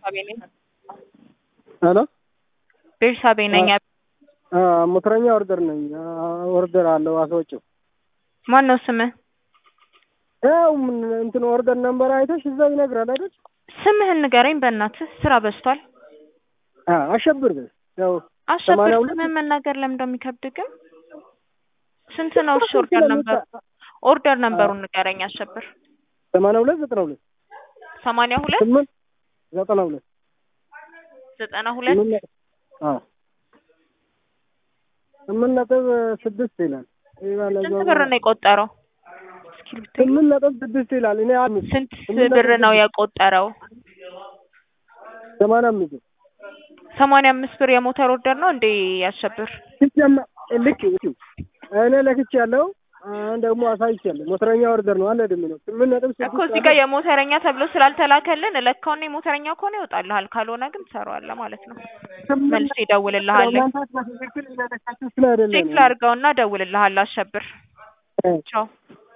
ቤርሳቤ ነኝ። ሄሎ ቤርሳቤ ነኝ። ሞተረኛ ኦርደር ነኝ። ኦርደር አለው አስወጪው። ማን ነው ስምህ? ያው ምን እንትን ኦርደር ነምበር አይተሽ እዛ ይነግራል አይደል? ስምህን ንገረኝ በእናትህ ስራ በዝቷል። አ አሸብር በይ። ያው አሸብር ሰማንያ ሁለት ስምህን መናገር ለምን እንደሚከብድ ግን ስንት ነው? እሺ ኦርደር ነምበር ኦርደር ነምበሩን ንገረኝ አሸብር። ሰማንያ ሁለት ዘጠና ሁለት ሰማንያ ሁለት ስምንት ዘጠና ሁለት ዘጠና ሁለት ስምንት ነጥብ- አዎ ስምንት ነጥብ ስድስት ይላል። ይሄ ባለ ስንት እዛው ብር ነው የቆጠረው? እስኪ ብታይ። ስምንት ነጥብ ስድስት ይላል። እኔ አምስት ስንት ስምንት ብር ነጥብ ነው ስድስት የቆጠረው? ሰማንያ አምስት ሰማንያ አምስት ብር የሞተር ኦርደር ነው እንዴ ያሸብር? ሲጀመ ልክ ልክ እኔ ለክቼ ያለው ደግሞ አሳይቻለሁ። ሞተረኛ ኦርደር ነው አለ ደም ነው ስምንት ነጥብ ስድስት እኮ እዚህ ጋር የሞተረኛ ተብሎ ስላልተላከልን እለካውና የሞተረኛ ከሆነ ይወጣልሃል፣ ካልሆነ ግን ትሰራዋለህ ማለት ነው። መልስ ይደውልልሃል። ቼክ ላድርገውና እደውልልሃለሁ። አሸብር ቻው።